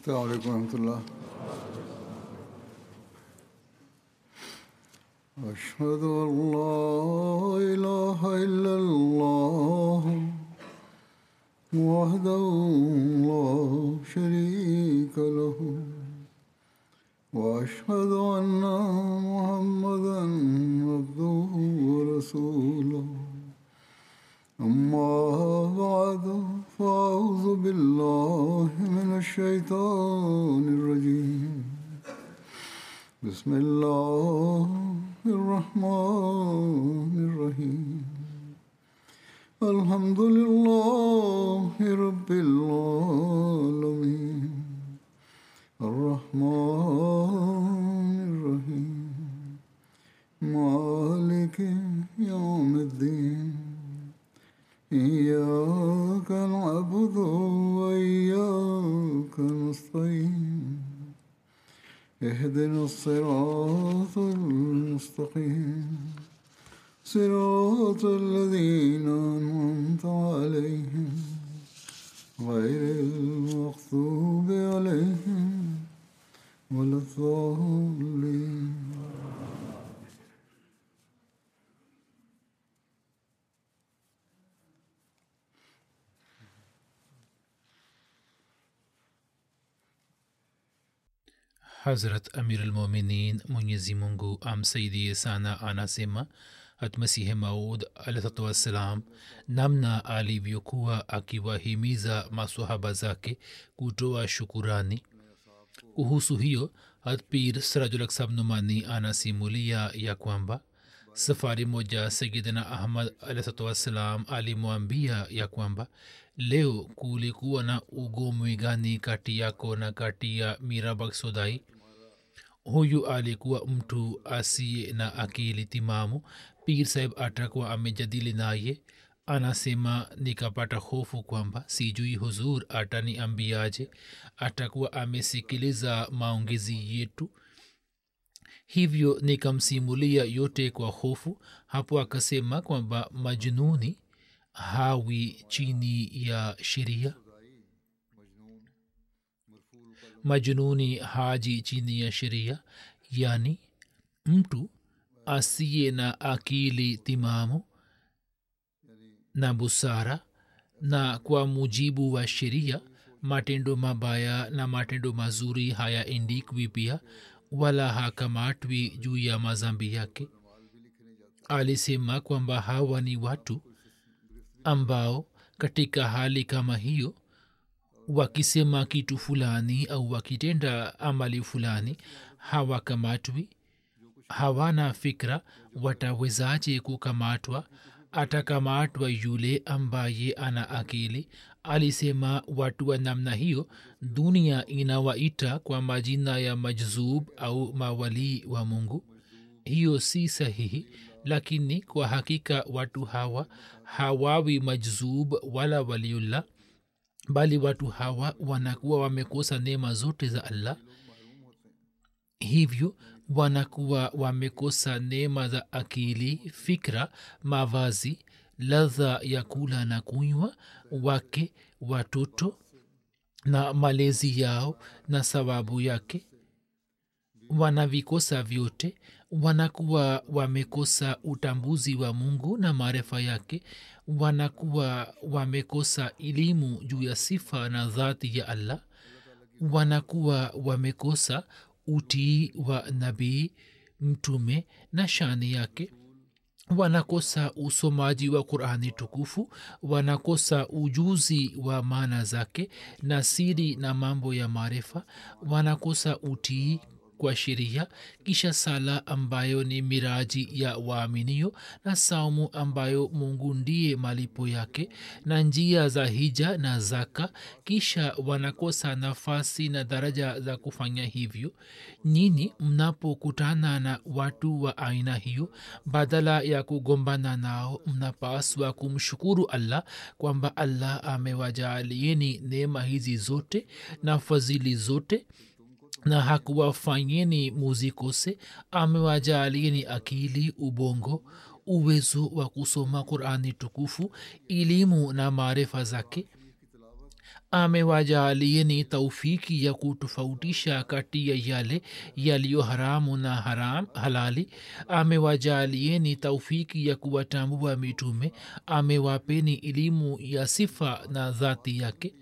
السلام عليكم ورحمة الله أشهد أن لا إله إلا الله وحده لا شريك له وأشهد أن محمدا عبده ورسوله أما بعد فأعوذ بالله من الشيطان الرجيم بسم الله الرحمن الرحيم الحمد لله رب العالمين الرحمن الرحيم مالك يوم الدين إياك نعبد وإياك نستعين اهدنا الصراط المستقيم صراط الذين أنعمت عليهم غير المغضوب عليهم ولا الضالين Hazrat Amir al-Mominin Mwenyezi Mungu amsaidie sana anasema hatmasihi maud alahsatu wassalam namna alivyokuwa akiwahimiza masahaba zake kutoa shukurani kuhusu hiyo hatpir sirajulaksab numani anasimulia ya kwamba safari moja sayidina ahmad alahsatu wassalam alimwambia ya kwamba leo kulikuwa na ugomwi gani kati yako na kati ya mirabak sodai huyu alikuwa mtu asiye na akili timamu pir saheb atakuwa amejadili naye anasema nikapata hofu kwamba sijui huzur ataniambiaje atakuwa amesikiliza maongezi yetu hivyo nikamsimulia yote kwa hofu hapo akasema kwamba majnuni hawi chini ya sheria majnuni haji chini ya sheria yani mtu asiye na akili timamu na busara na kwa mujibu wa sheria matendo mabaya na matendo mazuri hayaendikwi pia wala hakamatwi juu ya mazambi yake alisema kwamba hawa ni watu ambao katika hali kama hiyo wakisema kitu fulani au wakitenda amali fulani hawakamatwi hawana fikra watawezaje kukamatwa atakamatwa yule ambaye ana akili alisema watu wa namna hiyo dunia inawaita kwa majina ya majzub au mawalii wa mungu hiyo si sahihi lakini kwa hakika watu hawa hawawi majzub wala waliullah bali watu hawa wanakuwa wamekosa neema zote za allah hivyo wanakuwa wamekosa neema za akili fikra mavazi ladha ya kula na kunywa wake watoto na malezi yao na sababu yake wanavikosa vyote wanakuwa wamekosa utambuzi wa mungu na maarifa yake wanakuwa wamekosa elimu juu ya sifa na dhati ya allah wanakuwa wamekosa utii wa nabii mtume na shani yake wanakosa usomaji wa qurani tukufu wanakosa ujuzi wa maana zake na siri na mambo ya maarifa wanakosa utii kwa sheria kisha sala ambayo ni miraji ya waaminio na saumu ambayo mungu ndiye malipo yake na njia za hija na zaka kisha wanakosa nafasi na daraja za kufanya hivyo nyini mnapokutana na watu wa aina hiyo badala ya kugombana nao mnapaswa kumshukuru allah kwamba allah amewajaalieni neema hizi zote na fadhili zote na hakuwafanyeni muzikose amewajalieni akili ubongo uwezo wa kusoma qurani tukufu elimu na maarifa zake amewajaalieni taufiki ya kutofautisha kati ya yale yaliyo haramu na haram halali amewajaalieni taufiki ya kuwatambua mitume amewapeni elimu ya sifa na dhati yake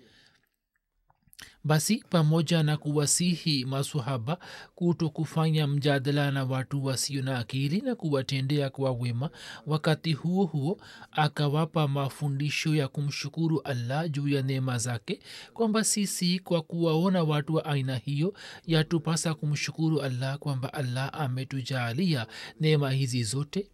basi pamoja na kuwasihi masahaba kuto kufanya mjadala na watu wasio na akili na kuwatendea kwa wema wakati huo huo akawapa mafundisho ya kumshukuru allah juu ya neema zake kwamba sisi kwa kuwaona watu wa aina hiyo yatupasa kumshukuru allah kwamba allah ametujaalia neema hizi zote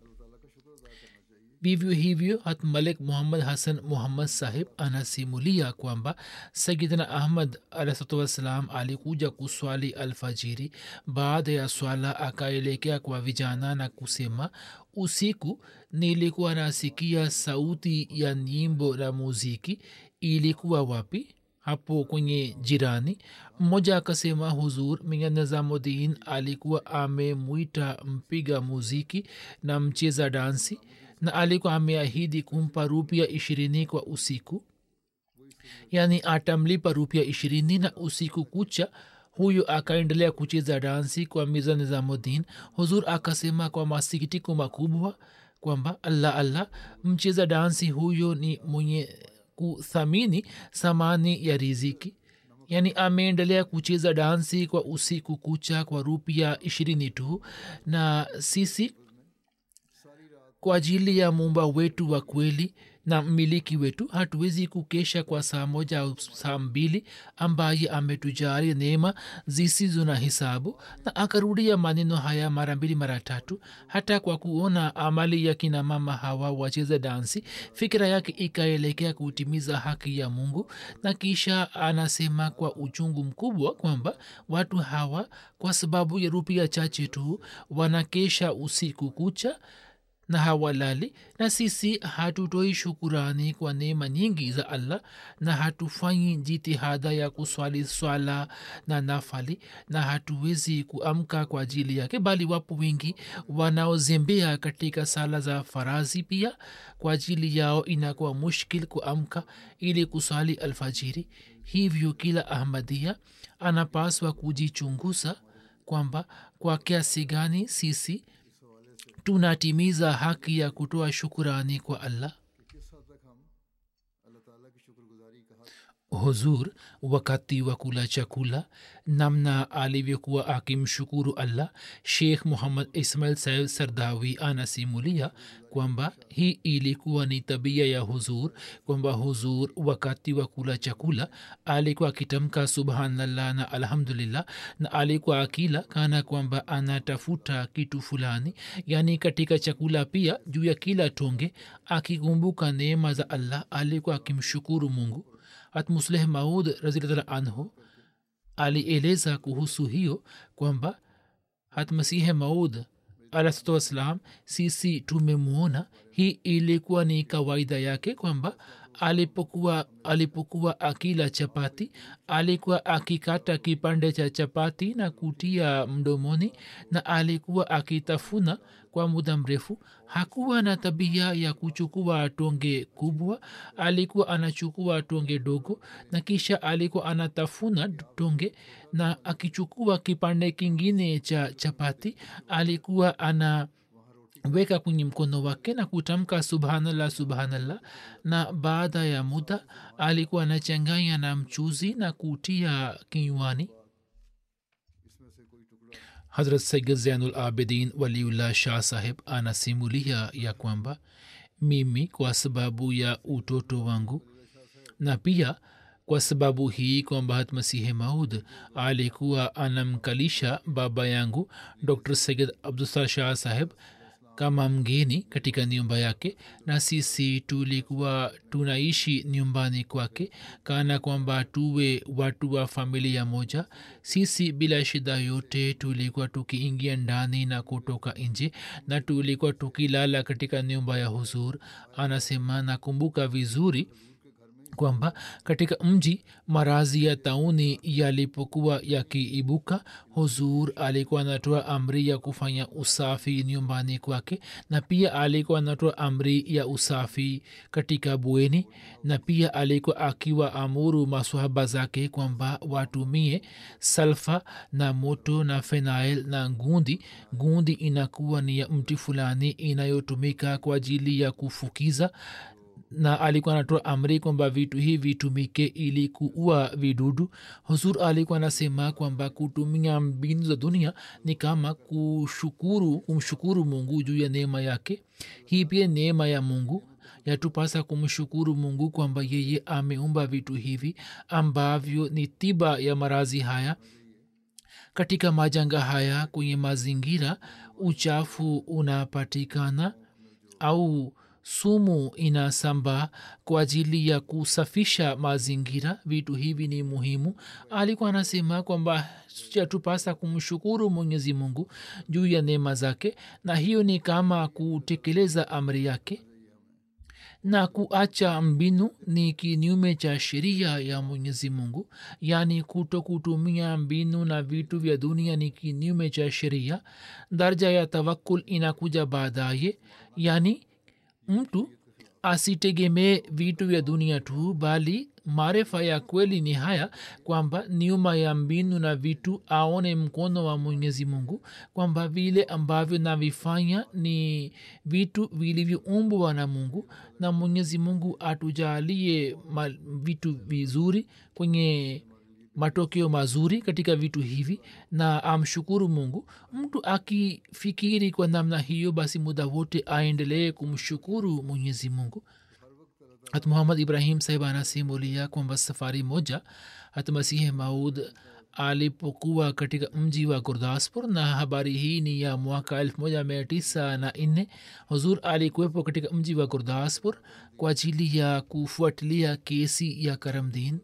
vivyo hivyo hat malik muhammad hasan muhammad sahib anasimulia kwamba sayidina ahmad alahsatu wassalam alikuja kuswali alfajiri baada ya swala akaelekea kwa vijana na kusema usiku nilikuwa nasikia sauti ya nyimbo na muziki ilikuwa wapi hapo kwenye jirani mmoja akasema huzur miya nizamudin alikuwa amemwita mpiga muziki na mcheza dansi na alikuwa ameahidi kumpa rupia ishirini kwa usiku yaani atamlipa rupia ishirini na usiku kucha huyo akaendelea kucheza dansi kwa miza nizamudin huzur akasema kwa masikitiko makubwa kwamba allah allah mcheza dansi huyo ni mwenye kuthamini thamani ya riziki yaani ameendelea kucheza dansi kwa usiku kucha kwa rupia ishirini tu na sisi kwa ajili ya muumba wetu wa kweli na mmiliki wetu hatuwezi kukesha kwa saa moja au saa mbili ambaye ametujali neema zisizo na hisabu na akarudia maneno haya mara mbili mara tatu hata kwa kuona amali ya kina mama hawa wacheza dansi fikira yake ikaelekea kutimiza haki ya mungu na kisha anasema kwa uchungu mkubwa kwamba watu hawa kwa sababu ya rupia chache tu wanakesha usiku kucha na hawalali na sisi hatutoi shukurani kwa neema nyingi za allah na hatufanyi jitihada ya kuswali swala na nafali na hatuwezi kuamka kwa ajili yake bali wapo wengi wanaozembea katika sala za farazi pia kwa ajili yao inakuwa mushkil kuamka ili kuswali alfajiri hivyo kila ahmadia anapaswa kujichunguza kwamba kwa kiasi gani sisi tunatimiza haki ya kutoa shukurani kwa allah huzur wakati wa kula chakula namna alivyokuwa akimshukuru allah sheikh muhammad ismail saib sardawi anasimulia kwamba hii ilikuwa ni tabia ya huzur kwamba huzur wakati wa kula chakula alikuwa akitamka subhanallah na alhamdulillah na alikuwa akila kana kwamba anatafuta kitu fulani yaani katika chakula pia juu ya kila tonge akikumbuka neema za allah alikuwa akimshukuru mungu hat musleh maud razillah anhu alieleza kuhusu hiyo kwamba hat masihe maud alahsatu wassalam sisi tumemwona hii ilikuwa ni kawaida yake kwamba alipokuwa alipokuwa akila chapati alikuwa akikata kipande cha chapati na kutia mdomoni na alikuwa akitafuna kwa muda mrefu hakuwa na tabia ya kuchukua tonge kubwa alikuwa anachukua tonge dogo na kisha alikuwa anatafuna tonge na akichukua kipande kingine cha chapati alikuwa ana weka kwenye mkono wake na kutamka subhanallah subhanallah na baada ya muda alikuwa anachanganya na mchuzi na kutia kinywani hazrat sayyid zainul abidin waliullah shah saheb anasimulia ya kwamba mimi kwa sababu ya utoto wangu na pia kwa sababu hii kwamba hat masihi maud alikuwa anamkalisha baba yangu dr sayid abdusar shah saheb kama mgeni katika nyumba yake na sisi tulikuwa tunaishi nyumbani kwake kana kwamba tuwe watu wa familia moja sisi bila shida yote tulikuwa tukiingia ndani na kutoka nje na tulikuwa tukilala katika nyumba ya huzur anasema nakumbuka vizuri kwamba katika mji marazi ya tauni yalipokuwa yakiibuka huzur alikuwa anatoa amri ya kufanya usafi nyumbani kwake na pia alikuwa anatoa amri ya usafi katika bweni na pia alikuwa akiwa amuru maswahaba zake kwamba watumie salfa na moto na fenail na ngundi ngundi inakuwa ni ya mti fulani inayotumika kwa ajili ya kufukiza na alikuwa anatoa amri kwamba vitu hivi vitumike ili kuua vidudu huzur alikuwa anasema kwamba kutumia mbinu za dunia ni kama kushukuru kumshukuru mungu juu ya neema yake hii pia neema ya mungu yatupasa kumshukuru mungu kwamba yeye ameumba vitu hivi ambavyo ni tiba ya marazi haya katika majanga haya kwenye mazingira uchafu unapatikana au sumu inasambaa kwa ajili ya kusafisha mazingira vitu hivi ni muhimu alikuwa anasema kwamba chatupasa kumshukuru mwenyezi mungu juu ya neema zake na hiyo ni kama kutekeleza amri yake na kuacha mbinu ni kinyume cha sheria ya mwenyezi mungu yaani kuto kutumia mbinu na vitu vya dunia ni kinyume cha sheria daraja ya tawakul inakuja baadaye yaani mtu asitegemee vitu vya dunia tu bali maarifa ya kweli ni haya kwamba nyuma ya mbinu na vitu aone mkono wa mwenyezi mungu kwamba vile ambavyo navifanya ni vitu vilivyoumbwa na mungu na mwenyezi mungu atujalie ma- vitu vizuri kwenye matokeo mazuri katika vitu hivi na amshukuru mungu mtu akifikiri kwa namna hiyo basi muda wote aendelee kumshukuru mwenyezi mungu hat muhammad ibrahim sahib anasimulia kwamba safari moja hat masihi maud alipokuwa katika mji wa gurdaspur na habari hii ni ya mwaka 1904 huzur alikuwepo katika mji wa gurdaspur kwa ajili ya kufuatilia kesi ya karamdin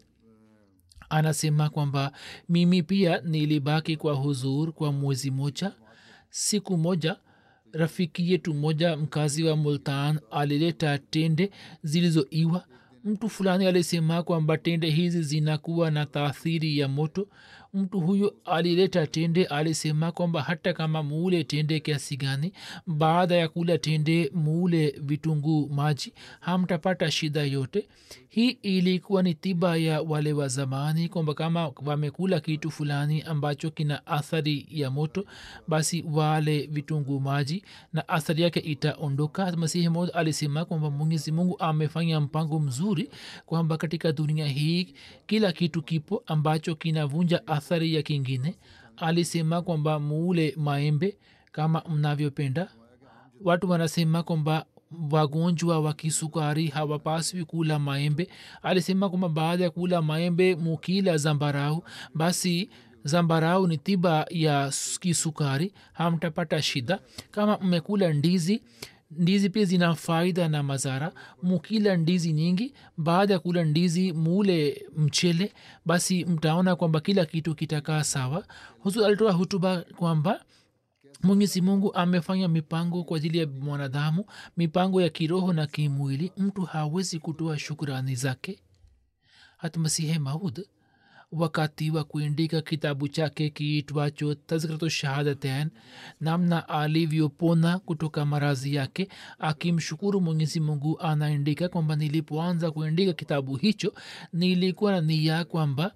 anasema kwamba mimi pia nilibaki kwa huzur kwa mwezi moja siku moja rafiki yetu moja mkazi wa multan alileta tende zilizoiwa mtu fulani alisema kwamba tende hizi zinakuwa na taathiri ya moto mtu huyo alileta tende alisema kwamba hata kama muule tende kiasi gani baada ya kula tende muule vitunguu maji hamtapata shida yote hii ilikuwa ni tiba ya wale wa zamani kwamba kama wamekula kitu fulani ambacho kina athari ya moto basi wale vitunguu maji na athari yake itaondoka masihi mod alisema kwamba mwenyezi mungu amefanya mpango mzuri kwamba katika dunia hii kila kitu kipo ambacho kinavunja athari ya kingine alisema kwamba muule maembe kama mnavyopenda watu wanasema kwamba wagonjwa wa kisukari hawapaswi kula maembe alisema kwamba baada ya kula maembe mukila zambarau basi zambarau ni tiba ya kisukari hamtapata shida kama mmekula ndizi ndizi pia zina faida na mazara mukila ndizi nyingi baada ya kula ndizi mule mchele basi mtaona kwamba kila kitu kitakaa sawa husu alitoa hutuba kwamba mwenyezi mungu amefanya mipango kwa ajili ya mwanadamu mipango ya kiroho na kimwili mtu hawezi kutoa shukrani zake hata masihe maud wakati wa kuandika kitabu chake kiitwacho tazkratu shahadatain namna alivyopona kutoka marazi yake akimshukuru mwenyezi mungu anaandika kwamba nilipoanza kuandika kitabu hicho nilikuwa na nia kwamba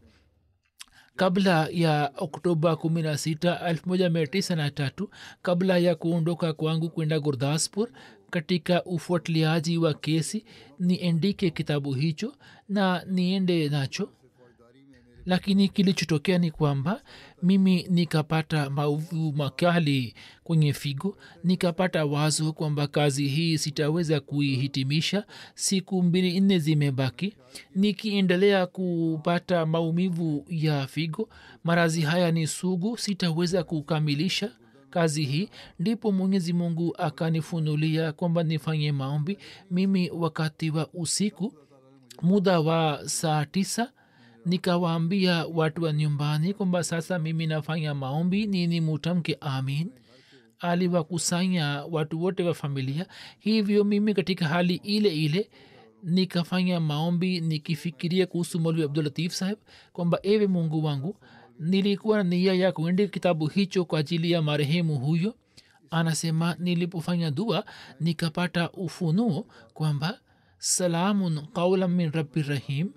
kabla ya oktoba 16 1993 kabla ya kuondoka kwangu kwenda gurdaspur katika ufuatiliaji wa kesi niendike kitabu hicho na niende nacho lakini kilichotokea ni kwamba mimi nikapata mauvu makali kwenye figo nikapata wazo kwamba kazi hii sitaweza kuihitimisha siku mbili nne zimebaki nikiendelea kupata maumivu ya figo marazi haya ni sugu sitaweza kukamilisha kazi hii ndipo mwenyezi mungu akanifunulia kwamba nifanye maombi mimi wakati wa usiku muda wa saa tisa nikawaambia watu wa nyumbani kwamba sasa mimi nafanya maombi nini mutamke amin aliwakusanya watu wote wa familia hivyo mimi katika hali ile ile nikafanya maombi nikifikiria kuhusu molvi abdulatif saheb kwamba ewe mungu wangu nilikuwa na nia ya kuandika kitabu hicho kwa ajili ya marehemu huyo anasema nilipofanya dua nikapata ufunuo kwamba salamun qaulan min rabbi rahim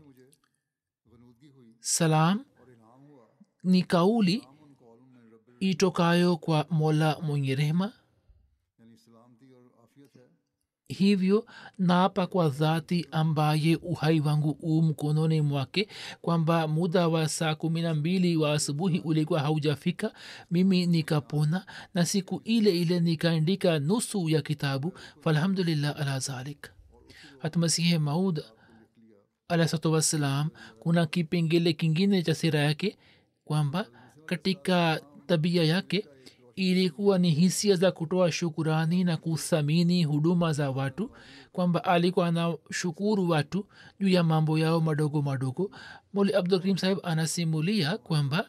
salam ni kauli itokayo kwa mola mwenye rehema यानी सलामती और आफियत है hivyo naapa kwa dhati ambaye uhai wangu u mkononi mwake kwamba muda wa saa kumi na mbili wa asubuhi ulikuwa haujafika mimi nikapona na siku ile ile nikaandika nusu ya kitabu falhamdulillah ala zalik hatmasihi maud alahsatu wassalam kuna kipengele kingine cha sira yake kwamba katika tabia yake ilikuwa ni hisia za kutoa shukurani na kuthamini huduma za watu kwamba alikuwa anashukuru watu juu ya mambo yao madogo madogo moli abdulkarim sahib anasimulia kwamba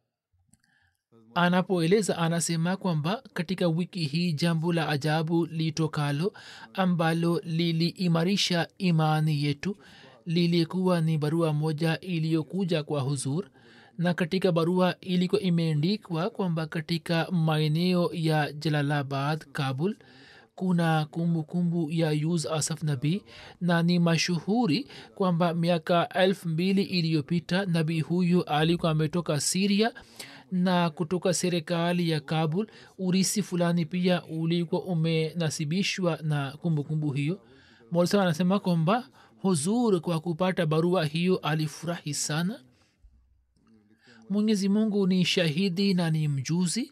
anapoeleza anasema kwamba katika wiki hii jambo la ajabu litokalo ambalo liliimarisha imani yetu lilikuwa ni barua moja iliyokuja kwa huzur na katika barua ilikuwa imeandikwa kwamba katika maeneo ya jalalabad kabul kuna kumbukumbu kumbu ya yuz asaf nabii na ni mashuhuri kwamba miaka elfu mbili iliyopita nabii huyu alikuwa ametoka siria na kutoka serikali ya kabul urisi fulani pia ulikuwa umenasibishwa na kumbukumbu kumbu hiyo molsa anasema kwamba huzur kwa kupata barua hiyo alifurahi sana mwenyezi mungu ni shahidi na ni mjuzi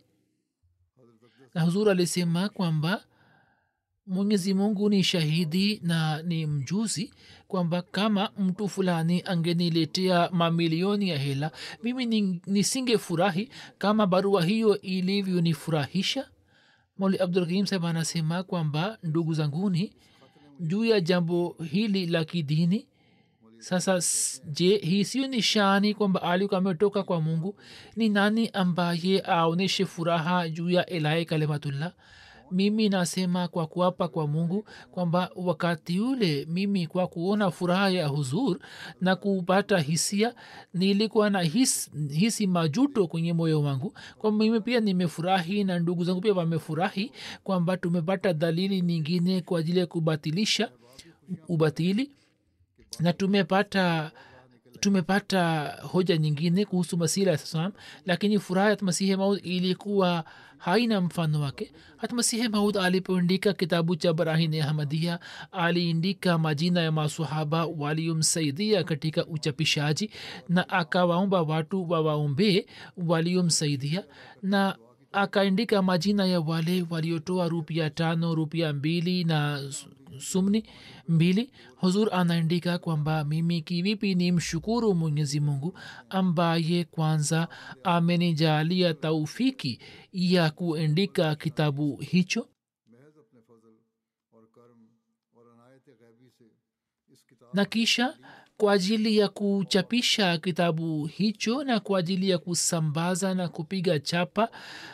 na huzur alisema kwamba mwenyezi mungu ni shahidi na ni mjuzi kwamba kama mtu fulani angeniletea mamilioni ya hela mimi nisingefurahi kama barua hiyo ilivyonifurahisha moli abdulrahim saheb anasema kwamba ndugu zanguni juu ya jambo hili la kidini sasa je hii sio nishani kwamba alikuwa ametoka kwa mungu ni nani ambaye aonyeshe furaha juu ya ilahi kalimatullah mimi nasema kwa kuapa kwa mungu kwamba wakati ule mimi kwa kuona furaha ya huzur na kupata hisia nilikuwa na his, hisi majuto kwenye moyo wangu kwamba mimi pia nimefurahi na ndugu zangu pia wamefurahi kwamba tumepata dalili nyingine kwa ajili ya kubatilisha ubatili na tumepata tumepata hoja nyingine kuhusu masira ya salam lakini furaha ya masihi maud ilikuwa haina mfano wake hata masihi maud alipoandika kitabu cha barahini ahmadia aliandika majina ya masahaba waliomsaidia katika uchapishaji na akawaomba watu wawaombee waliomsaidia na akaandika majina ya wale waliotoa rupia tano rupia mbili na sumni mbili huzur anaandika kwamba mimi kivipi ni mshukuru mwenyezi mungu ambaye kwanza amenijalia taufiki ya kuandika kitabu hicho महज अपने फजल और कर्म और अनायत गैबी से इस किताब na kisha kwa ajili ya kuchapisha kitabu hicho na kwa ajili ya kusambaza na kupiga chapa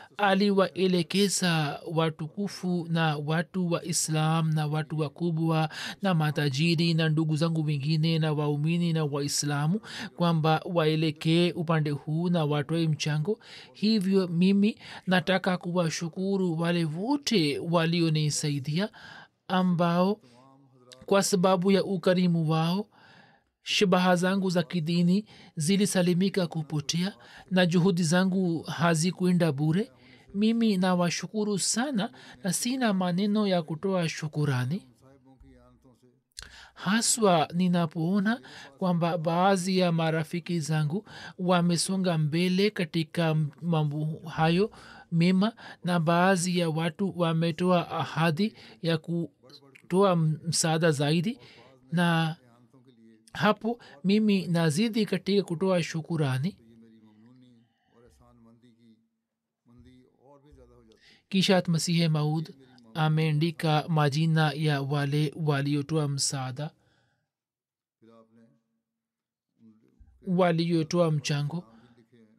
aliwaelekeza watukufu na watu wa islam na watu wakubwa na matajiri na ndugu zangu wengine na waumini na waislamu kwamba waelekee upande huu na watoe mchango hivyo mimi nataka kuwashukuru wale wote walionisaidia ambao kwa sababu ya ukarimu wao shabaha zangu za kidini zilisalimika kupotea na juhudi zangu hazikwenda bure mimi nawashukuru sana na sina maneno ya kutoa shukurani साहिबों की आनतों से haswa ninapoona kwamba baadhi ya marafiki zangu wamesonga mbele katika mambo hayo mema na baadhi ya watu wametoa ahadi ya kutoa msaada zaidi na आनतों के लिए hapo mimi nazidi katika kutoa shukurani ये मेरी ममनूनी और एहसान मंदी की मंदी और भी ज़्यादा हो जाती है kisha masihe maud ameandika majina ya wale waliotoa msaada फिर आपने waliotoa mchango नाम भी लिखे हैं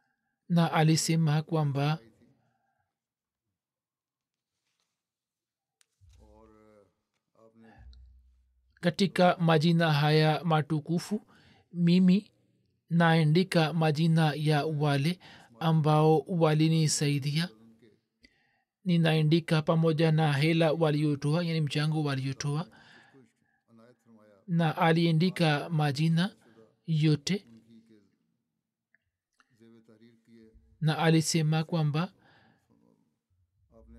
na alisema kwamba katika majina haya matukufu mimi naandika majina ya wale ambao walinisaidia ninaandika pamoja na hela waliotoa yani mchango waliotoa अनायत फरमाया na aliandika majina yote उनकी के जेब तहरीर किए na alisema kwamba आपने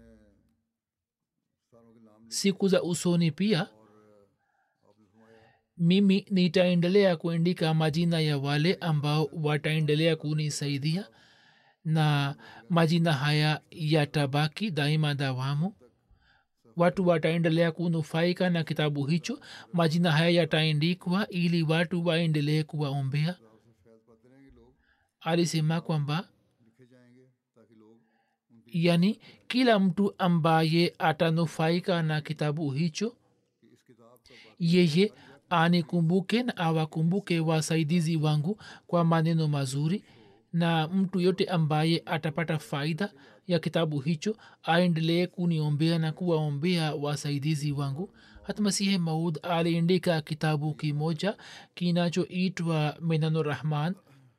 सारों के नाम siku za usoni pia और आपने फरमाया mimi nitaendelea kuandika majina ya wale ambao wataendelea kunisaidia na majina haya yatabaki daima dawamu watu wataendelea kunufaika na kitabu hicho majina haya yataandikwa ili watu waendelee kuwaombea आपसे फैज पाते रहेंगे लोग alisema kwamba लिखे जाएंगे ताकि लोग उनकी yani kila mtu ambaye atanufaika na kitabu hicho कि इस किताब का बाकी yeye anikumbuke na awakumbuke wasaidizi wangu kwa maneno mazuri na mtu yote ambaye atapata faida ya kitabu hicho aendelee kuniombea na kuwaombea wasaidizi wangu hata masihi maud aliandika kitabu kimoja kinachoitwa menanurahman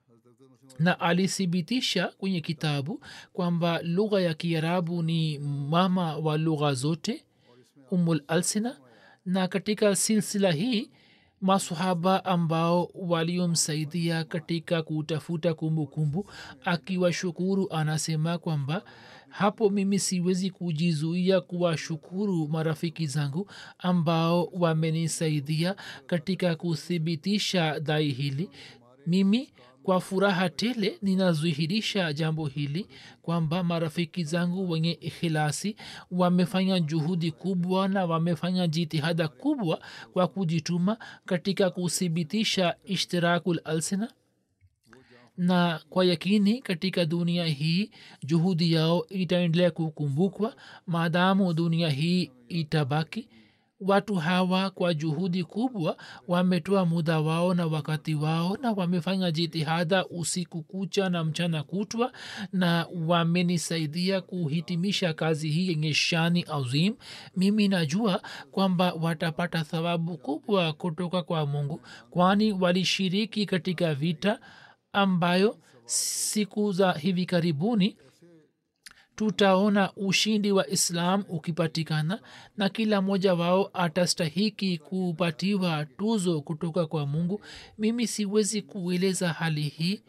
na alithibitisha kwenye kitabu kwamba lugha ya kiarabu ni mama wa lugha zote umul alsina na katika silsila hii masahaba ambao waliomsaidia katika kutafuta kumbukumbu akiwashukuru anasema kwamba hapo mimi siwezi kujizuia kuwashukuru marafiki zangu ambao wamenisaidia katika kuthibitisha dai hili mimi kwa furaha tele ninadhihirisha jambo hili kwamba marafiki zangu wenye ikhilasi wamefanya juhudi kubwa na wamefanya jitihada kubwa kwa kujituma katika kuthibitisha ishtirakul alsina na kwa yakini katika dunia hii juhudi yao itaendelea kukumbukwa maadamu dunia hii itabaki watu hawa kwa juhudi kubwa wametoa muda wao na wakati wao na wamefanya jitihada usiku kucha na mchana kutwa na wamenisaidia kuhitimisha kazi hii yenye shani azim mimi najua kwamba watapata thawabu kubwa kutoka kwa mungu kwani walishiriki katika vita ambayo siku za hivi karibuni tutaona ushindi wa islam ukipatikana na kila mmoja wao atastahiki kupatiwa tuzo kutoka kwa mungu mimi siwezi kueleza hali hii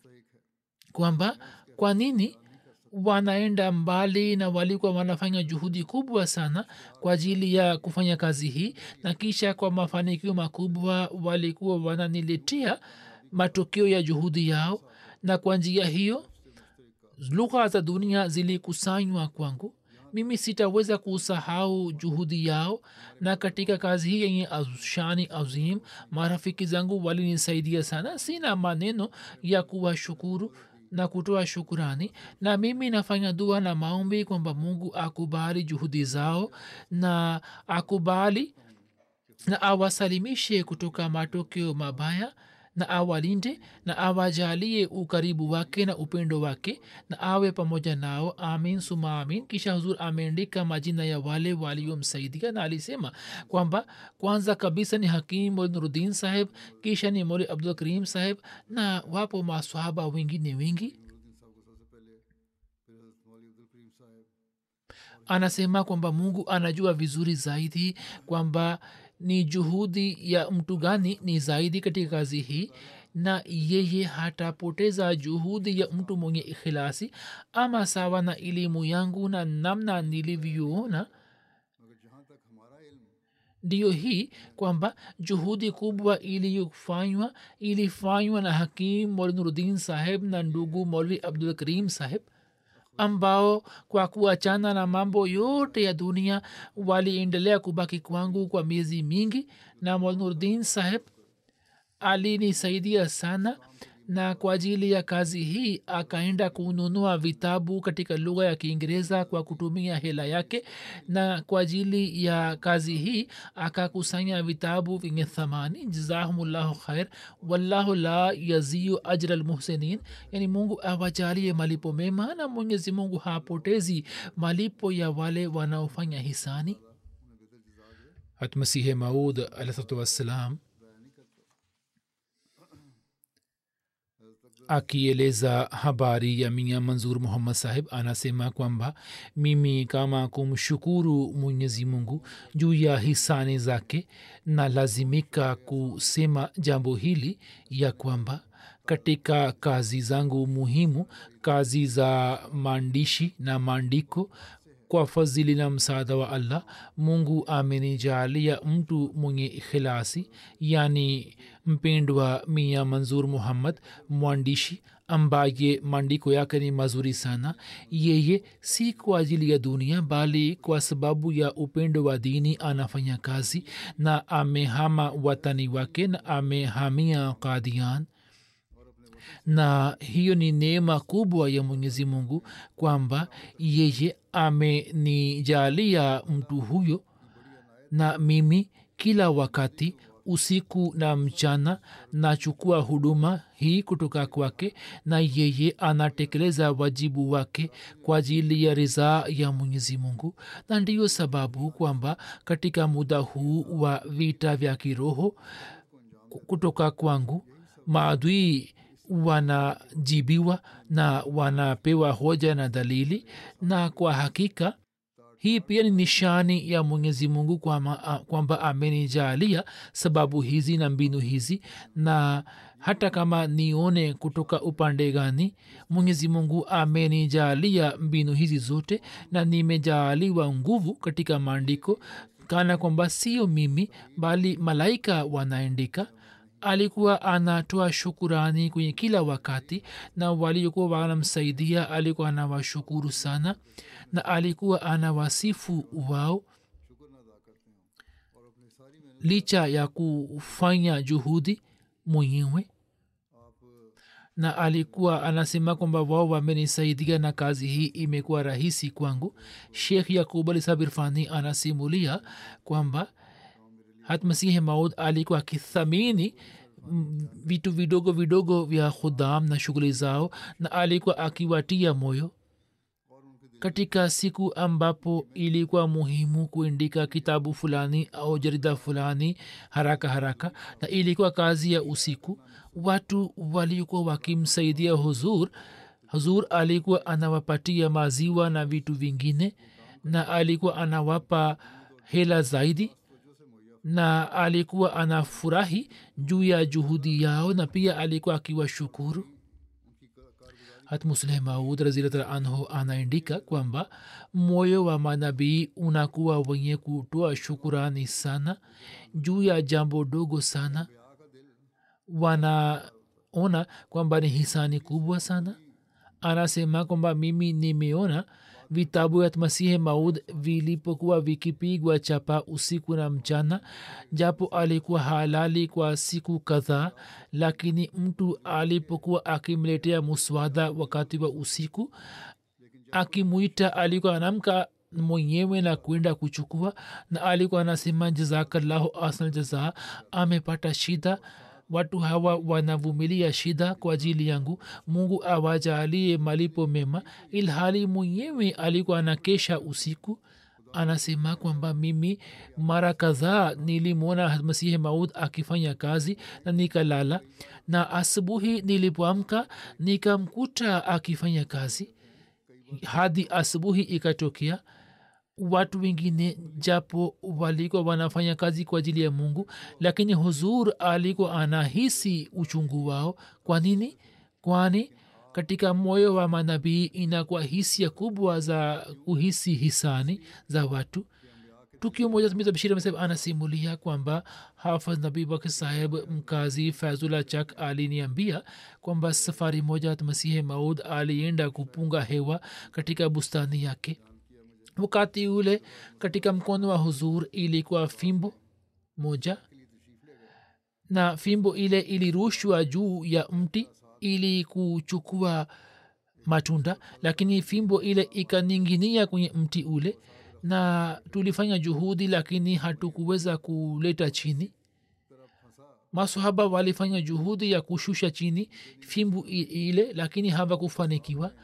kwamba kwa nini wanaenda mbali na walikuwa wanafanya juhudi kubwa sana kwa ajili ya kufanya kazi hii na kisha kwa mafanikio makubwa walikuwa wananiletea matokeo ya juhudi yao na kwa njia hiyo lugha za dunia zilikusanywa kwangu mimi sitaweza kusahau juhudi yao na katika kazi hii yenye shani azim marafiki zangu walinisaidia sana sina maneno ya kuwashukuru na kutoa shukurani na mimi nafanya dua na maombi kwamba mungu akubali juhudi zao na akubali na awasalimishe kutoka matokeo mabaya na awalinde na awajalie ukaribu wake na upendo wake na awe pamoja nao amin suma amin kisha huzur ameandika majina ya wale waliomsaidia na alisema kwamba kwanza kabisa ni hakim moli nurudin saheb kisha ni moli abdul karim saheb na wapo maswahaba wengine wengi anasema kwamba mungu anajua vizuri zaidi kwamba ni juhudi ya mtu gani ni zaidi katika kazi hii na yeye hatapoteza juhudi ya mtu mwenye ikhilasi ama sawa na elimu yangu na namna nilivyoona ndiyo hii kwamba juhudi kubwa iliyofanywa ilifanywa na hakim molinurudin saheb na ndugu molvi abdul karim saheb ambao kwa kuachana na mambo yote ya dunia waliendelea kubaki kwangu kwa miezi mingi na molnurdin saheb alinisaidia sana na kwa ajili ya kazi hii akaenda kununua vitabu katika lugha ya kiingereza kwa kutumia hela yake na kwa ajili ya kazi hii akakusanya vitabu vyenye thamani jazahumullahu khair wallahu la yaziu ajra lmuhsinin yani mungu awajalie malipo mema na mwenyezi mungu hapotezi malipo ya wale wanaofanya hisani hatmasihe maud alahsatu wassalam akieleza habari ya mia manzur muhammad sahib anasema kwamba mimi kama kumshukuru mwenyezi mungu juu ya hisani zake na lazimika kusema jambo hili ya kwamba katika kazi zangu muhimu kazi za maandishi na maandiko kwa fadhili na msaada wa allah mungu amenijalia mtu mwenye ikhilasi yani mpendwa mia manzur muhammad mwandishi ambaye maandiko yake ni mazuri sana yeye si kwa ajili ya dunia bali kwa sababu ya upendo wa dini anafanya kazi na amehama watani wake na amehamia kadian na hiyo ni neema kubwa ya mwenyezi mungu kwamba yeye amenijalia mtu huyo na mimi kila wakati usiku na mchana nachukua huduma hii kutoka kwake na yeye anatekeleza wajibu wake kwa ajili ya ridhaa ya mwenyezi mungu na ndiyo sababu kwamba katika muda huu wa vita vya kiroho kutoka kwangu maadui wanajibiwa na wanapewa hoja na dalili na kwa hakika hii pia ni nishani ya mwenyezi mungu kwamba kwa amenijalia sababu hizi na mbinu hizi na hata kama nione kutoka upande gani mwenyezi mungu amenijalia mbinu hizi zote na nimejaaliwa nguvu katika maandiko kana kwamba sio mimi bali malaika wanaandika alikuwa anatoa shukurani kwenye kila wakati na waliokuwa wanamsaidia alikuwa anawashukuru sana na alikuwa anawasifu wao licha ya kufanya juhudi mwenyewe na alikuwa anasema kwamba wao wamenisaidia na kazi hii imekuwa rahisi kwangu shekh yakub ali sabirfani anasimulia kwamba hatmasihi maud alikuwa akithamini vitu vidogo vidogo vya khudam na shughuli zao na alikuwa akiwatia moyo katika siku ambapo ilikuwa muhimu kuandika kitabu fulani au jarida fulani haraka haraka na ilikuwa kazi ya usiku watu walikuwa wakimsaidia huzur huzur alikuwa anawapatia maziwa na vitu vingine na alikuwa anawapa hela zaidi na alikuwa anafurahi juu ya juhudi yao na pia alikuwa akiwashukuru hatmusleh maud razilata anhu anaandika kwamba moyo wa manabii unakuwa wenye kutoa shukurani sana juu ya jambo dogo sana wanaona kwamba ni hisani kubwa sana anasema kwamba mimi nimeona vitabu vya masihi maud vilipokuwa vikipigwa chapa usiku na mchana japo alikuwa halali kwa siku kadhaa lakini mtu alipokuwa akimletea muswada wakati wa usiku akimwita alikuwa anamka mwenyewe na kwenda kuchukua na alikuwa anasema jazakallahu asal jazaa amepata shida watu hawa wanavumilia shida kwa ajili yangu mungu awajalie malipo mema ilhali mwenyewe alikuwa anakesha usiku anasema kwamba mimi mara kadhaa nilimwona masihi maud akifanya kazi na nikalala na asubuhi nilipoamka nikamkuta akifanya kazi hadi asubuhi ikatokea watu wengine japo walikuwa wanafanya kazi kwa ajili ya mungu lakini huzur alikuwa anahisi uchungu wao kwa nini kwani katika moyo wa manabii inakuwa hisia kubwa za kuhisi hisani za watu tukio moja bashir mseb anasimulia kwamba hafadh nabii bakr saheb mkazi fazula chak aliniambia kwamba safari moja masihi maud alienda kupunga hewa katika bustani yake wakati ule katika mkono wa huzur ilikuwa fimbo moja na fimbo ile ilirushwa juu ya mti ili kuchukua matunda lakini fimbo ile ikaninginia kwenye mti ule na tulifanya juhudi lakini hatukuweza kuleta chini masahaba walifanya juhudi ya kushusha chini fimbu ile lakini hawakufanikiwa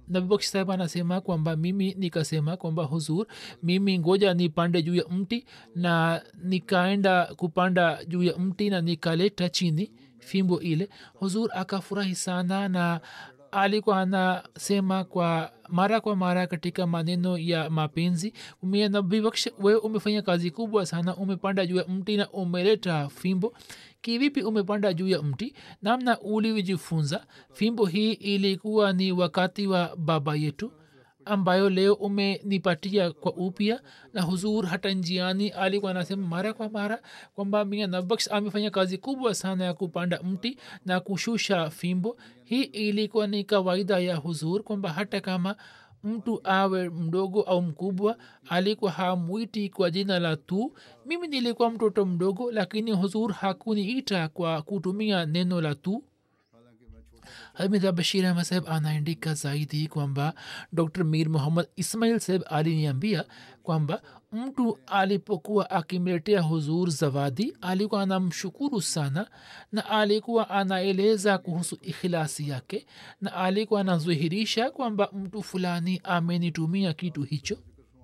nabibaksh saheb anasema kwamba mimi nikasema kwamba huzur mimi ngoja nipande juu ya mti na nikaenda kupanda juu ya mti na nikaleta chini fimbo ile huzur akafurahi sana na alikuwa anasema kwa mara kwa mara katika maneno ya mapenzi nabibaksh wewe umefanya kazi kubwa sana umepanda juu ya mti na umeleta fimbo kivipi umepanda juu ya mti namna ulivyojifunza fimbo hii ilikuwa ni wakati wa baba yetu ambayo leo umenipatia kwa upya na huzur hata njiani alikuwa anasema mara kwa mara kwamba mia nabaksh amefanya kazi kubwa sana ya kupanda mti na kushusha fimbo hii ilikuwa ni kawaida ya huzur kwamba hata kama mtu awe mdogo au mkubwa alikuwa hamwiti kwa jina la tu mimi nilikuwa mtoto mdogo lakini huzur hakuniita kwa kutumia neno la tu hamida bashir ahmad saheb anaandika zaidi kwamba dr mir muhammad ismail saheb aliniambia kwamba mtu alipokuwa akimletea huzur zawadi alikuwa anamshukuru sana na alikuwa anaeleza kuhusu ikhilasi yake na alikuwa anazihirisha kwamba mtu fulani amenitumia kitu hicho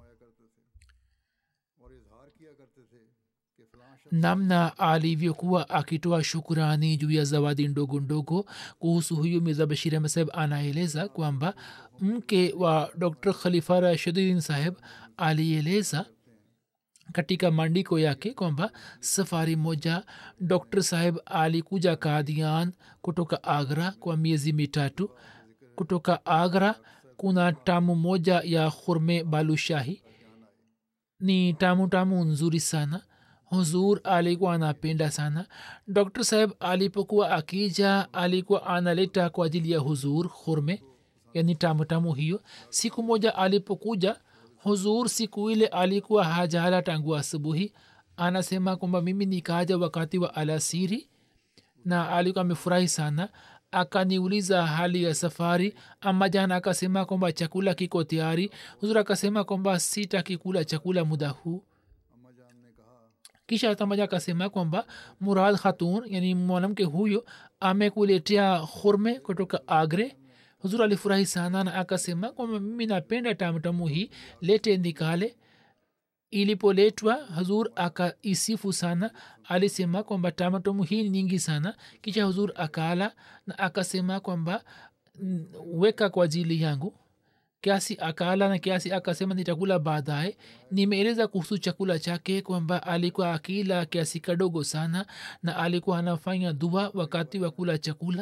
namna alivyokuwa akitoa shukurani juu ya zawadi ndogo ndogo kuhusu huyu mirza bashir ahmed saheb anaeleza kwamba mke wa dr khalifa rashidin saheb alieleza katika maandiko yake kwamba safari moja dr saheb alikuja kadian kutoka agra kwa miezi mitatu kutoka agra kuna tamu moja ya khurme balushahi ni tamu tamu nzuri sana huzur alikuwa anapenda sana dr saheb alipokuwa akija alikuwa analeta kwa ajili ya huzur khurme yani tamu tamu hiyo siku moja alipokuja huzur siku ile alikuwa hajala tangu asubuhi anasema kwamba mimi nikaja wakati wa alasiri na alikuwa amefurahi sana akaniuliza hali ya safari ama jana akasema kwamba chakula kiko tayari huzur akasema kwamba sitakikula chakula muda huu kisha tamaja akasema kwamba murad khatun yani mwanamke huyo amekuletea khurme kutoka agre huzur alifurahi sana na akasema kwamba mimi napenda tamtamu hii lete nikale ilipoletwa huzur akaisifu sana alisema kwamba tamtamu hii ni nyingi sana kisha huzur akala na akasema kwamba weka kwa ajili yangu kiasi akala na kiasi akasema nitakula baadaye nimeeleza kuhusu chakula chake kwamba alikuwa akila kiasi kadogo sana na alikuwa anafanya dua wakati wa kula chakula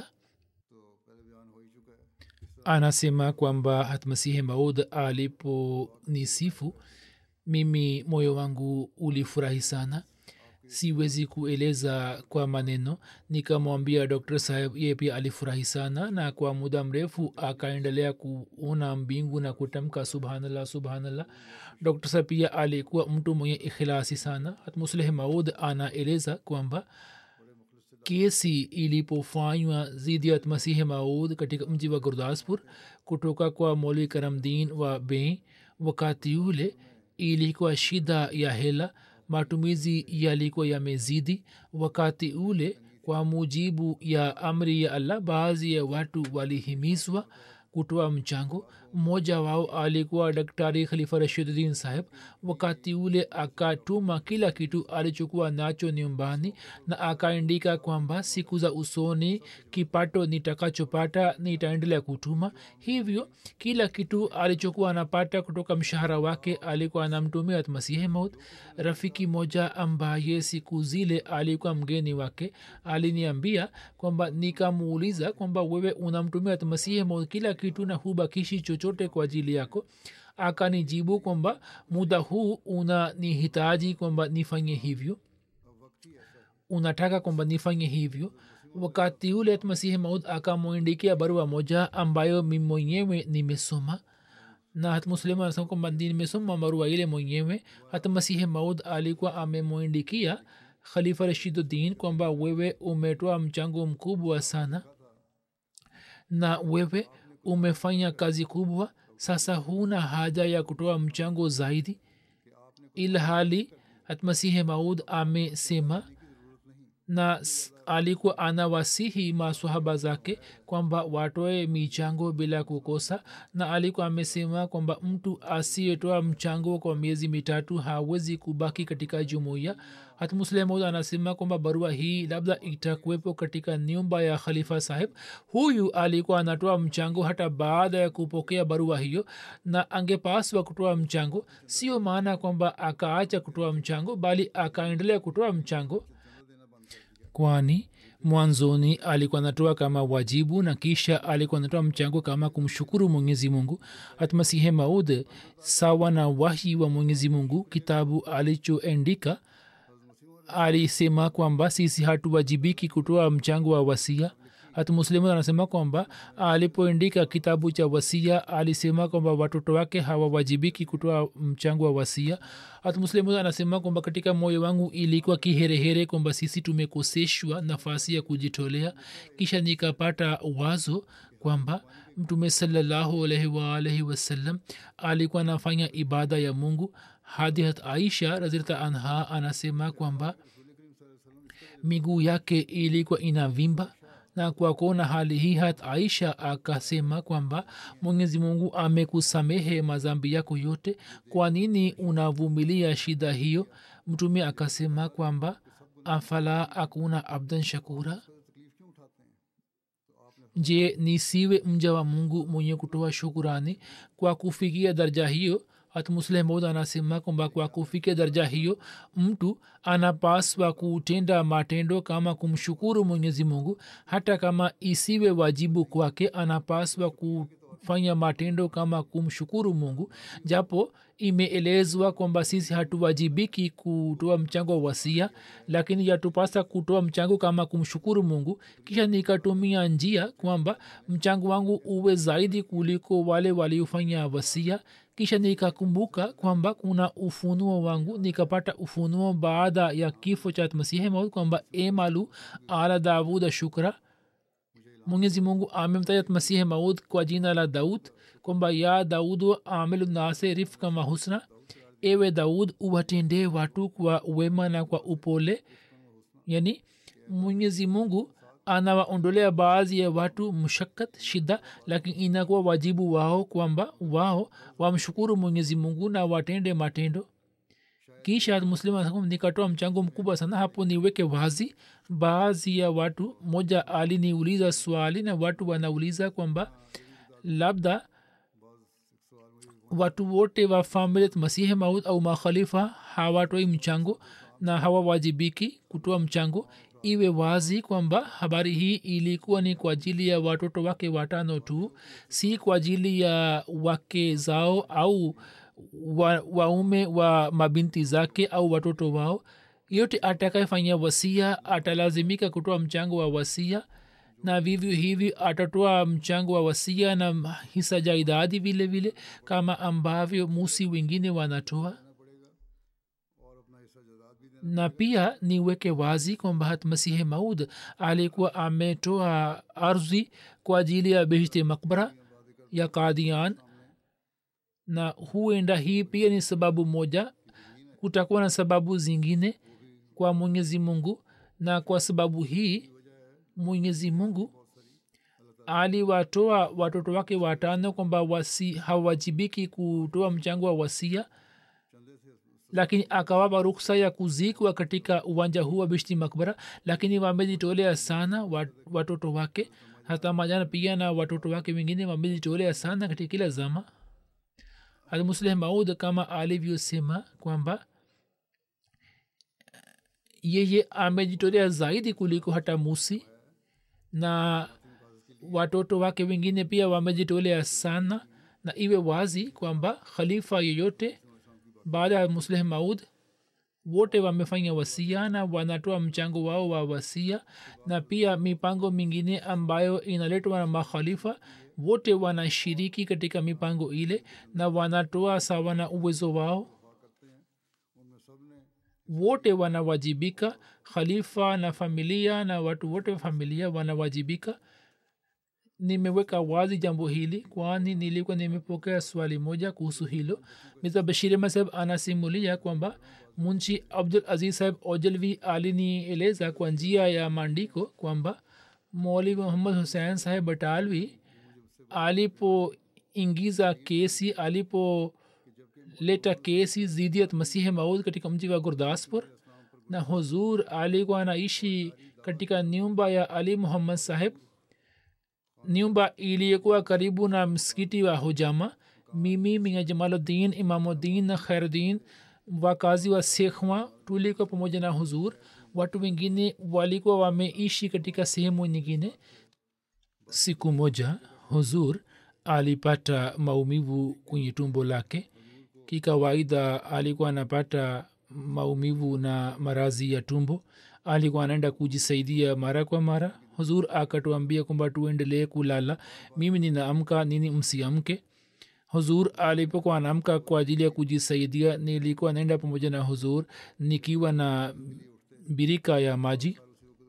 anasema kwamba hatmasihi maud aliponisifu mimi moyo wangu ulifurahi sana siwezi kueleza kwa maneno nikamwambia dr saheb ye pia alifurahi sana na kwa muda mrefu akaendelea kuona mbingu na kutamka subhanallah subhanallah dr saheb pia alikuwa mtu mwenye ikhilasi sana hatmusleh maud anaeleza kwamba kesi ilipofanywa zidi ya masihi maud katika mji wa gurdaspur kutoka kwa moli karamdin wa bei wakati ule ilikuwa shida ya hela matumizi yalikuwa yamezidi wakati ule kwa mujibu ya amri ya allah baadhi ya watu walihimizwa kutoa mchango mmoja wao alikuwa daktari khalifa rashiduddin saheb wakati ule akatuma kila kitu alichokuwa nacho nyumbani na akaandika kwamba siku za usoni kipato nitakachopata nitaendelea kutuma hivyo kila kitu alichokuwa anapata kutoka mshahara wake alikuwa anamtumia masihi maut rafiki moja ambaye siku zile alikuwa mgeni wake aliniambia kwamba nikamuuliza kwamba wewe unamtumia masihi maut kila kitu na hubakishi chochote kwa ajili yako akanijibu kwamba muda huu unanihitaji kwamba nifanye hivyo unataka kwamba nifanye hivyo wakati ule masihi maud akamwindikia barua moja ambayo mi mwenyewe nimesoma na hata muslimu anasema kwamba nimesoma barua ile mwenyewe hata masihi maud alikuwa amemwindikia khalifa rashiduddin kwamba wewe umetoa mchango mkubwa sana na wewe umefanya kazi kubwa sasa huna haja ya kutoa mchango zaidi ilhali hatmasihi maud amesema na s- alikuwa anawasihi masahaba zake kwamba watoe michango bila kukosa na alikuwa amesema kwamba mtu asiyetoa mchango kwa miezi mitatu hawezi kubaki katika jumuiya hata muslemud anasema kwamba barua hii labda itakuwepo katika nyumba ya khalifa sahib huyu alikuwa anatoa mchango hata baada ya kupokea barua hiyo na angepaswa kutoa mchango sio maana kwamba akaacha kutoa mchango bali akaendelea kutoa mchango kwani mwanzoni alikuwa anatoa kama wajibu na kisha alikuwa anatoa mchango kama kumshukuru mwenyezi mungu hatmasihe maud sawa na wahi wa mwenyezi mungu kitabu alichoendika alisema kwamba sisi hatuwajibiki kutoa mchango wa wasia hata muslimu anasema kwamba alipoandika kitabu cha wasia alisema kwamba watoto wake hawawajibiki kutoa mchango wa wasia hata muslimu anasema kwamba katika moyo wangu ilikuwa kiherehere kwamba sisi tumekoseshwa nafasi ya kujitolea kisha nikapata wazo kwamba mtume salallahu alaihi waalaihi wasallam alikuwa anafanya ibada ya mungu hadihat aisha razilta anha anasema kwamba miguu yake ilikuwa inavimba na kwa kuona hali hii hat aisha akasema kwamba mwenyezi mungu amekusamehe mazambi yako yote kwa nini unavumilia shida hiyo mtume akasema kwamba afala akuna abdan shakura je nisiwe mja wa mungu mwenye kutoa shukurani kwa kufikia daraja hiyo hatmuslehmod anasema kwamba kwa kufikia daraja hiyo mtu anapaswa kutenda matendo kama kumshukuru mwenyezi mungu hata kama isiwe wajibu kwake anapaswa kufanya matendo kama kumshukuru mungu japo imeelezwa kwamba sisi hatuwajibiki kutoa mchango wa wasia lakini yatupasa kutoa mchango kama kumshukuru mungu kisha nikatumia njia kwamba mchango wangu uwe zaidi kuliko wale waliofanya wasia kisha nikakumbuka kwamba kuna ufunuo wangu nikapata ufunuo baada ya kifo cha masihi maud kwamba emalu ala davuda shukra mwenyezi mungu amemtaja masihi maud kwa jina la daud kwamba ya daudu amilu nase rifka mahusna ewe daud uwatendee watu kwa wema na kwa upole yani mwenyezi mungu anawaondolea baadhi ya watu mshakat shida lakini inakuwa wajibu wao kwamba wao wamshukuru mwenyezi mungu na watende matendo kisha muslim nikatoa mchango mkubwa sana hapo niweke wazi baadhi ya watu moja aliniuliza swali na watu wanauliza kwamba labda watu wote wa familia masihi maud au makhalifa hawatoi mchango na hawawajibiki kutoa mchango iwe wazi kwamba habari hii ilikuwa ni kwa ajili ya watoto wake watano tu si kwa ajili ya wake zao au wa, waume wa mabinti zake au watoto wao yote atakayefanyia wasia atalazimika kutoa mchango wa wasia na vivyo hivi atatoa mchango wa wasia na hisa jaidadi vile vile kama ambavyo musi wengine wanatoa na pia niweke wazi kwamba hat masihi maud alikuwa ametoa ardhi kwa ajili ya bihti makbara ya kadian na huenda hii pia ni sababu moja kutakuwa na sababu zingine kwa mwenyezi mungu na kwa sababu hii mwenyezi mungu aliwatoa watoto wake watano kwamba wasi hawajibiki kutoa mchango wa wasia lakini akawapa ruksa ya kuzikwa katika uwanja huu wa bishti makbara lakini wamejitolea sana watoto wake hata majana pia na watoto wake wengine wamejitolea sana katika kila zama almusleh maud kama alivyosema kwamba yeye amejitolea zaidi kuliko hata musi na watoto wake wengine pia wamejitolea sana na iwe wazi kwamba khalifa yeyote baada ya musleh maud wote wamefanya wasia na wanatoa mchango wao wa wasia na pia mipango mingine ambayo inaletwa na makhalifa wote wanashiriki katika mipango ile na wanatoa sawa na uwezo wao wote wanawajibika khalifa na familia na watu wote wa familia wanawajibika nimeweka wazi jambo hili kwani nilikuwa nimepokea swali moja kuhusu hilo mr bashir masab anasimulia kwamba munshi abdul aziz saheb ojalvi alinieleza kwa njia ya maandiko kwamba moli muhammad hussein saheb batalvi alipoingiza kesi alipoleta kesi zidiat masihi maud katika mji wa gurdaspur na huzur alikuwa anaishi katika nyumba ya ali muhammad saheb nyumba iliyokuwa karibu na msikiti wa hujama mimi mia jamaluddin imamuddin na khairuddin wakazi wa sekhwa tulikuwa pamoja na huzur watu wengine walikuwa wameishi katika sehemu nyingine siku moja huzur alipata maumivu kwenye tumbo lake kikawaida alikuwa anapata maumivu na marazi ya tumbo alikuwa anaenda kujisaidia mara kwa mara huzur akatuambia kwamba tuendelee kulala mimi ninaamka nini msiamke huzur alipokuwa anaamka kwa ajili ya kujisaidia nilikuwa naenda pamoja na huzur nikiwa na birika ya maji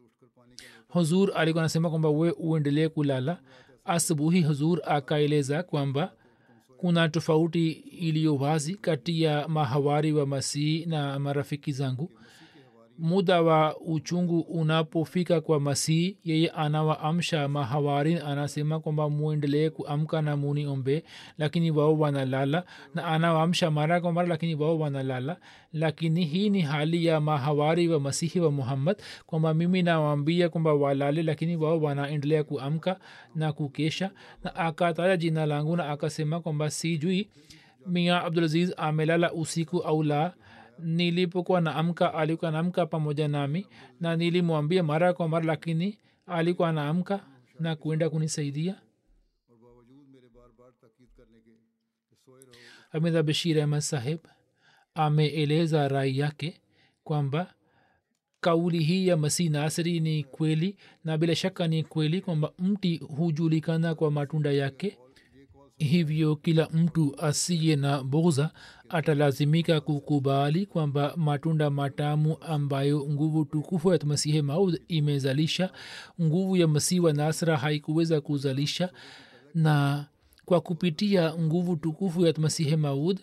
huzur alikuwa anasema kwamba we uendelee kulala asubuhi huzur akaeleza kwamba kuna tofauti iliyo wazi kati ya mahawari wa masihi na marafiki zangu muda wa uchungu unapofika kwa masihi yeye anawaamsha mahawarin anasema kwamba muendelee kuamka na muniombe lakini wao wanalala na anawaamsha mara kwa mara lakini wao wanalala lakini hii ni hali ya mahawari wa masihi wa muhammad kwamba mimi nawaambia kwamba walale lakini wao wanaendelea kuamka na kukesha na akataja jina langu na akasema kwamba sijui mia abdulaziz amelala usiku au la nilipokuwa naamka alikuwa naamka pamoja nami na nilimwambia mara kwa mara lakini alikuwa naamka na kuenda kunisaidia और बावजूद मेरे बार बार ताकीद करने के कि सोए रहो hamidha bashir ahmad saheb ameeleza rai yake kwamba kauli hii ya masih nasri ni kweli na bila shaka ni kweli kwamba mti hujulikana kwa matunda yake hivyo kila mtu asiye na bugza atalazimika kukubali kwamba matunda matamu ambayo nguvu tukufu ya masihi maud imezalisha nguvu ya masihi wa nasra haikuweza kuzalisha na kwa kupitia nguvu tukufu ya masihi maud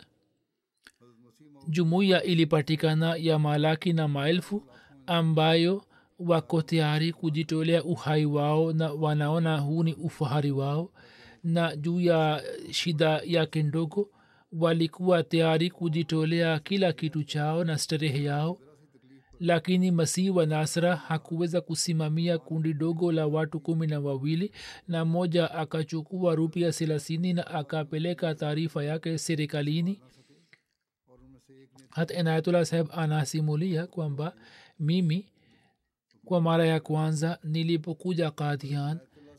jumuiya ilipatikana ya malaki na maelfu ambayo wako tayari kujitolea uhai wao na wanaona huu ni ufahari wao na juu ya shida yake ndogo walikuwa tayari kujitolea kila kitu chao na starehe yao lakini masihi wa nasra hakuweza kusimamia kundi dogo la watu kumi na wawili na mmoja akachukua rupia thelathini na akapeleka taarifa yake serikalini hata inayatullah saheb anasimulia kwamba mimi kwa mara ya kwanza nilipokuja kadhian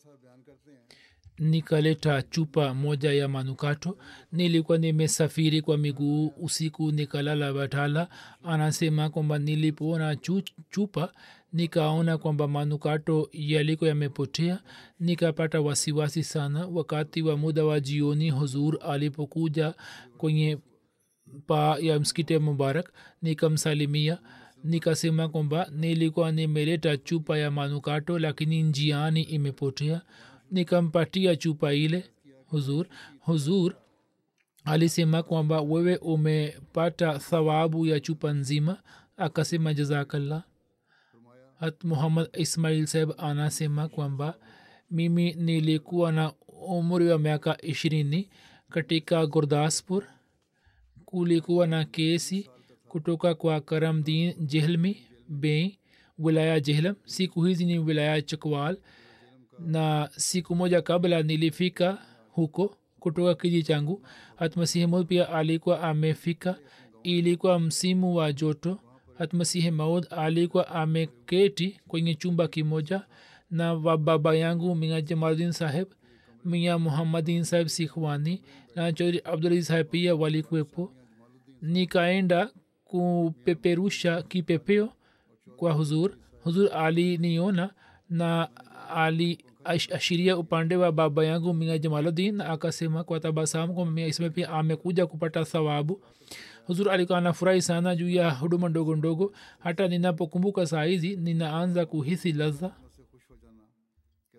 nikaleta chupa moja ya manukato nilikuwa nimesafiri kwa miguu usiku nikalala batala anasema kwamba nilipoona chu, chupa nikaona kwamba manukato yaliko yamepotea nikapata wasiwasi sana wakati wa muda wa jioni huzur alipokuja kwenye paa ya msikiti mubarak nikamsalimia nikasema kwamba nilikuwa nimeleta chupa ya manukato lakini njiani imepotea nikampatia chupa ile huzur huzur alisema kwamba wewe umepata thawabu ya chupa nzima akasema jazakallah hat muhammad ismail saheb anasema kwamba mimi nilikuwa na umri wa miaka ishirini katika gurdaspur kulikuwa na kesi kutoka kwa karamdin jehlmi bei wilaya jehlam siku hizi ni wilaya chakwal na siku moja kabla nilifika huko kutoka kiji changu hatmasihi maud pia alikuwa amefika ilikuwa msimu wa joto hatmasihi maud alikuwa ameketi kwenye chumba kimoja na wa baba yangu mia jamaluddin saheb mia muhammadin saheb sikhwani na chaudhri abdulaziz saheb pia walikuwepo nikaenda kupeperusha kipepeo kwa huzur huzur aliniona na aliashiria upande wa baba yangu mia jamaluddin na akasema kwa tabasamu kwamba mia isme pia amekuja kupata thawabu huzur alikuwa anafurahi sana juu ya huduma ndogo ndogo hata ninapokumbuka saa hizi ninaanza kuhisi ladha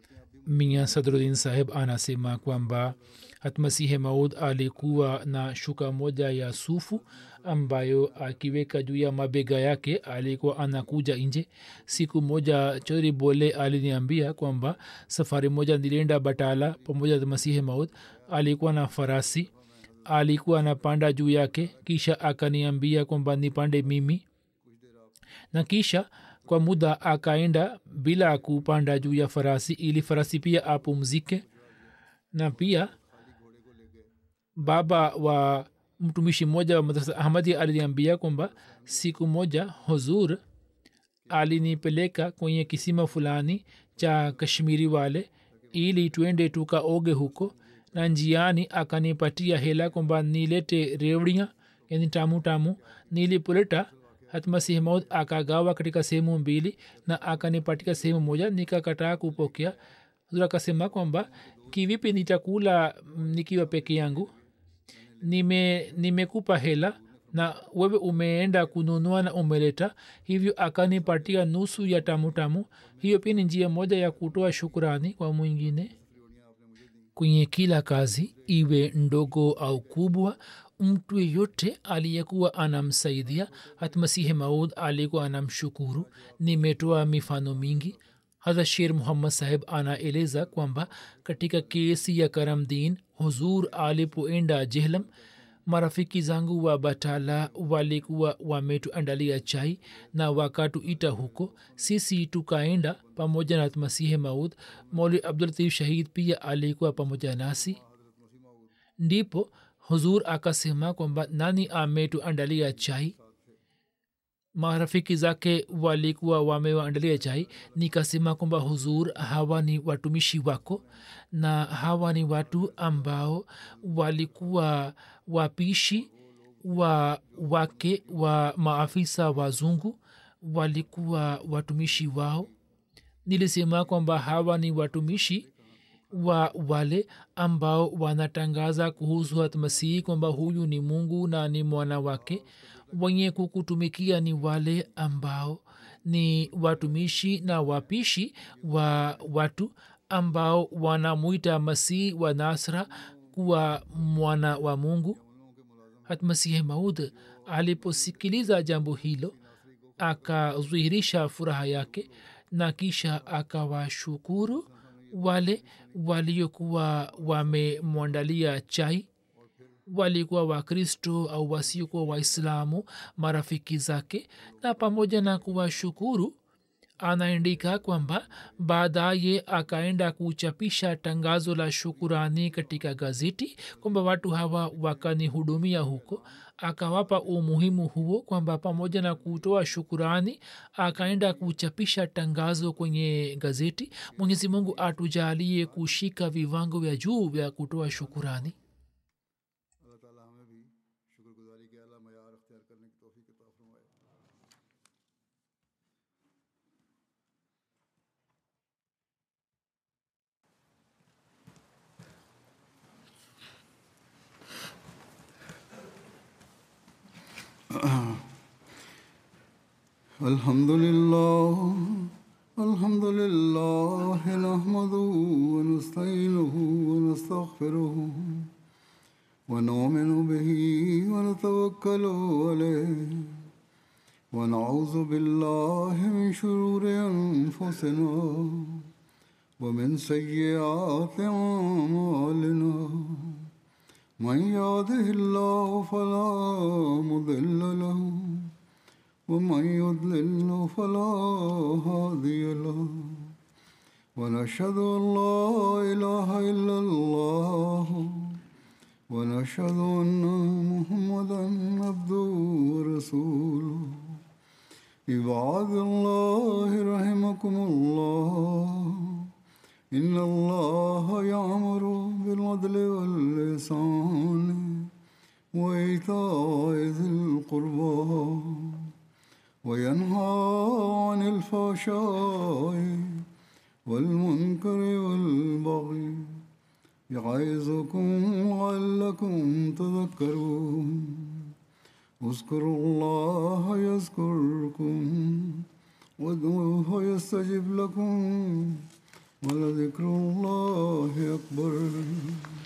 mia sadrudin saheb anasema kwamba hatmasihe maud alikuwa na shuka moja ya sufu ambayo akiweka juu ya mabega yake alikuwa anakuja nje siku moja chodri bole aliniambia kwamba safari moja nilienda batala pamoja na masihe maud alikuwa na farasi alikuwa anapanda juu yake kisha akaniambia kwamba nipande mimi na kisha kwa muda akaenda bila kupanda juu ya farasi ili farasi pia apumzike na pia baba wa mtumishi mmoja wa madrasa ahmadi aliniambia kwamba siku moja huzur alinipeleka kwenye kisima fulani cha kashmiri wale ili twende tukaoge huko na njiani akanipatia hela kwamba nilete revdia yani tamu tamu nilipoleta hatmasihi maud akagawa katika sehemu mbili na akanipatia sehemu moja nikakataa kupokea huzur akasema kwamba kivipi nitakula nikiwa peke yangu nime nimekupa hela na wewe umeenda kununua na umeleta hivyo akanipatia nusu ya tamu tamu hiyo pia ni njia moja ya kutoa shukurani kwa mwingine kwenye kila kazi iwe ndogo au kubwa mtu yeyote aliyekuwa anamsaidia hatmasihi maud alikuwa anamshukuru nimetoa mifano mingi hadha sher muhammad saheb anaeleza kwamba katika kesi ya karamdin huzur alipoenda jehlam marafiki zangu wa batala walikuwa wametuandalia chai na wakatuita huko sisi tukaenda pamoja na masihe maud moli abdulatif shahid pia alikuwa pamoja nasi ndipo huzur akasema kwamba nani ametuandalia chai marafiki zake walikuwa wamewaandalia chai nikasema kwamba huzur hawa ni watumishi wako na hawa ni watu ambao walikuwa wapishi wa wake wa maafisa wazungu walikuwa watumishi wao nilisema kwamba hawa ni watumishi wa wale ambao wanatangaza kuhusu hatmasihi kwamba huyu ni mungu na ni mwana wake wenye kukutumikia ni wale ambao ni watumishi na wapishi wa watu ambao wanamwita masihi wa nasra kuwa mwana wa mungu hatmasihi maud aliposikiliza jambo hilo akadhihirisha furaha yake na kisha akawashukuru wale waliokuwa wamemwandalia chai walikuwa wakristo au wasiokuwa waislamu marafiki zake na pamoja na kuwashukuru anaandika kwamba baadaye akaenda kuchapisha tangazo la shukurani katika gazeti kwamba watu hawa wakanihudumia huko akawapa umuhimu huo kwamba pamoja na kutoa shukurani akaenda kuchapisha tangazo kwenye gazeti mwenyezi mungu atujalie kushika viwango vya juu vya kutoa shukurani अल्लाह ताला हमें भी शुक्रगुजारी के अला मैार अख्तियार करने की तोफ़ी अता फरमाए الحمد لله الحمد لله نحمده ونستعينه ونستغفره ونؤمن به ونتوكل عليه ونعوذ بالله من شرور انفسنا ومن سيئات اعمالنا من يهده الله فلا مضل له ومن يضلل فلا هادي له ونشهد ان لا اله الا الله ونشهد ان محمدا عبده ورسوله عباد الله رحمكم الله ان الله يامر بالعدل واللسان وايتاء ذي القربى وينهى عن الفحشاء والمنكر والبغي يعظكم لعلكم تذكرون اذكروا الله يذكركم وادعوه يستجب لكم ولذكر الله أكبر